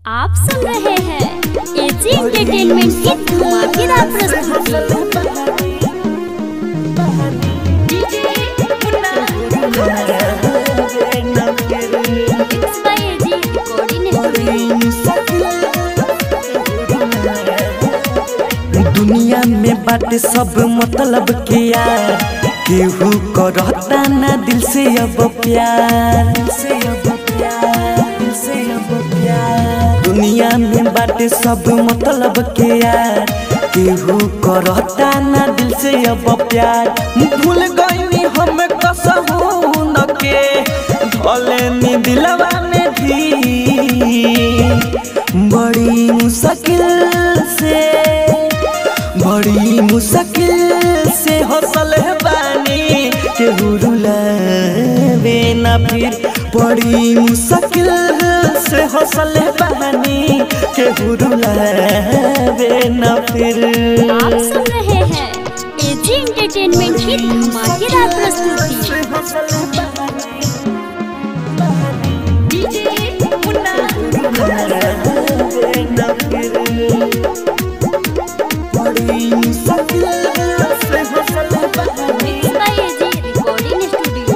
आप सुन रहे हैं एजी एंटरटेनमेंट की धमाकेदार प्रस्तुति Mixed by AG Recording दुनिया में बाटे सब मतलब के यार केहू करता ना दिल से अब प्यार दिल से अब प्यार दिल से अब प्यार दुनिया में बाटे सब मतलब के यार केहू करता ना दिल से अब प्यार भूल गई हम कसहू न के धले नी दिलवा में भी बड़ी मुश्किल से बड़ी मुश्किल से हौसल बानी के रुलावे ना फिर बड़ी मुश्किल से हौसल बानी के रुलावे ना फिर आप सुन रहे हैं एजी एंटरटेनमेंट की धमाकेदार प्रस्तुति बड़ी मुश्किल से हौसल बानी Mixed by AG Recording Studio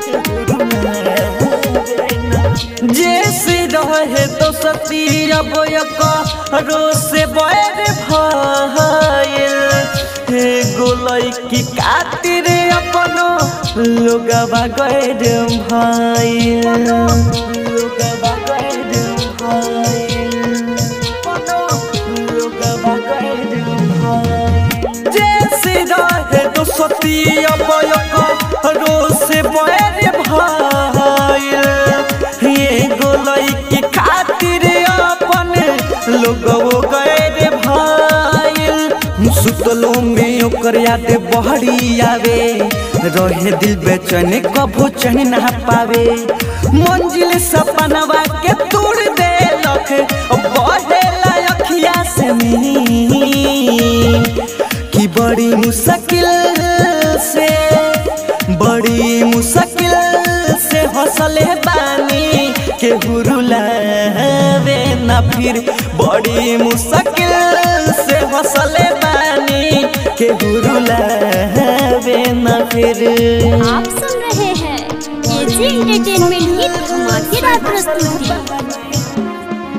जैसे रहे तो सती अब रो से बैर भइल हे गोलई की खातिर अपनो लोगवा गैर भइल लोगवा गैर भइल अपनो लोगवा गैर भइल जैसे रहे तो सती अब रो से बैर भइल ये गोलई की खातिर अपन लोगो गए भाईल सुतलो में ओकर याद बहरी आवे रहे दिल बेचैन कभो चैन ना पावे मंजिल सपनवा के तोड़ दे लख बहे अखिया से मीन कि बड़ी मुश्किल से बड़ी मुश्किल से हौसले बानी के हुरुलावे ना फिर बड़ी मुश्किल से हौसले बानी के हुरुलावे ना फिर आप सुन रहे हैं एजी एंटरटेनमेंट की धमाकेदार प्रस्तुति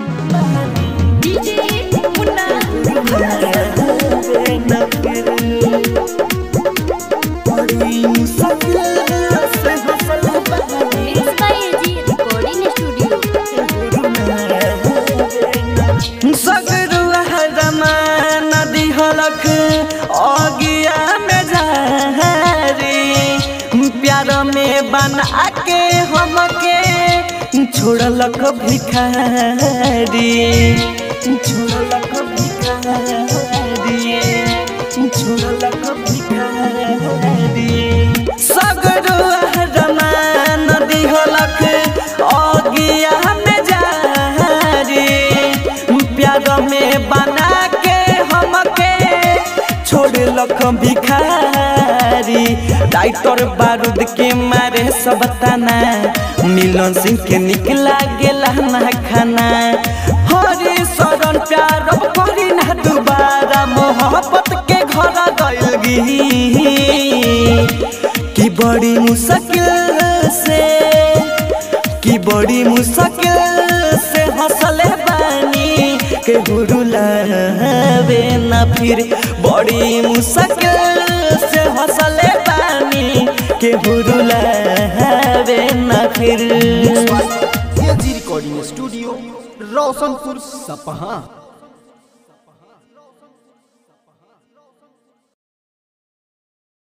बड़ी मुश्किल से हौसले बानी Mixed by AG Recording Studio सगरुआ रमाना दिहलक अगिया में झारी प्यार में बना के हमके छोड़लक भिखारी छोड़लक भिखारी छोड़लक भिखारी सगरुआ रमाना दिहलक अगिया में जारी प्यार में बना के हमके छोड़लक भिखारी डाइटर बारूद के मारे सब तना मिलन सिंह के निकला गेला ना खाना हरे शरण प्यार अब करी ना दोबारा मोहब्बत के घर गइल गी कि बड़ी मुश्किल से कि बड़ी मुश्किल से हौसले बानी के हुरुलावे ना फिर बड़ी मुश्किल से हौसले बानी के हुरुलावे ना फिर एजी रिकॉर्डिंग स्टूडियो रोशनपुर सपहा